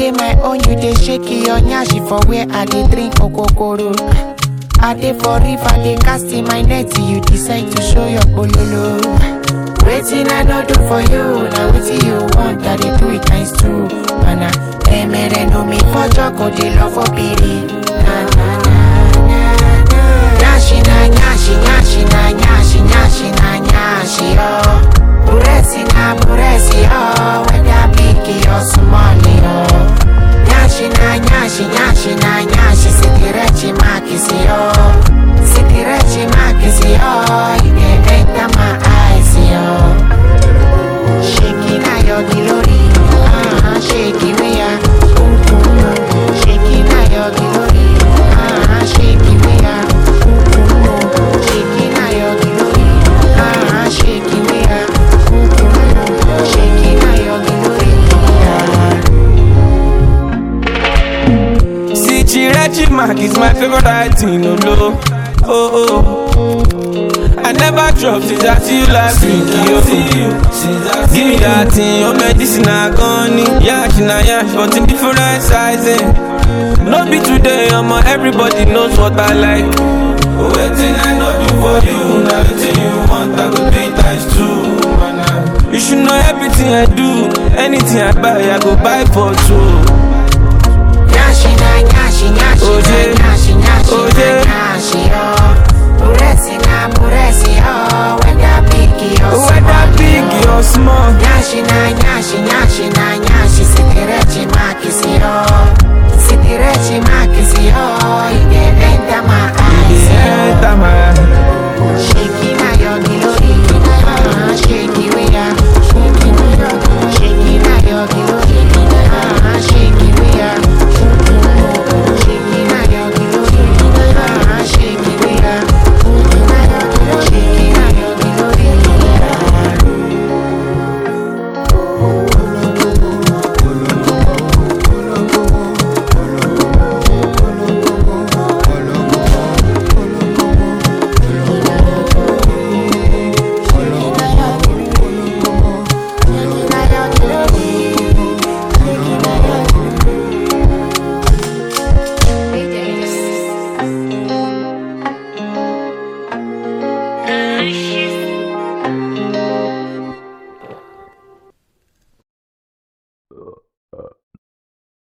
dey my own, you dey shake your nyashi for where I dey drink okokoro. I dey for river, dey cast in my net, you decide to show your bololo. Waiting I no do for you, now wetin you want, I dey do it times two. Mana, emere no me for joko, dey love for piri. Na na na na na. Nyashi na nyashi, nyashi na nyashi, nyashi na nyashi, oh. Buresi na buresi, oh. Whether big or small, oh. Nyashi na nyashi, nyashi na nyashi, sitirechi makisi, oh. Sitirechi makisi, oh. You dey enter my eyes, oh. Shaking na your glory, ah, shaking we are, boom boom boom. Shaking na your glory, ah, shaking we are, boom boom boom. Shaking na your glory, ah, shaking we are, boom boom boom. Shaking na your glory, ah. See, Chirechi Mark is my favorite item, no low. Oh, oh. I never drop since I see you last week, yo. Give me that thing, your medicine I gone Yash na yash, but in different sizing. No be today, I'm everybody knows what I like. Waiting I know do for you, now everything you want, I go do it times two. man. You should know everything I do, anything I buy, I go buy for two. Nyashi na nyashi nyashi Oje. na nyashi nyashi Oje. na nyashi oh. Buresi na buresi oh. Whether big or small Whether big oh. or small. Nyashi na nyashi nyashi na nyashi sitirechi makisi oh. Sitirechi makisi oh.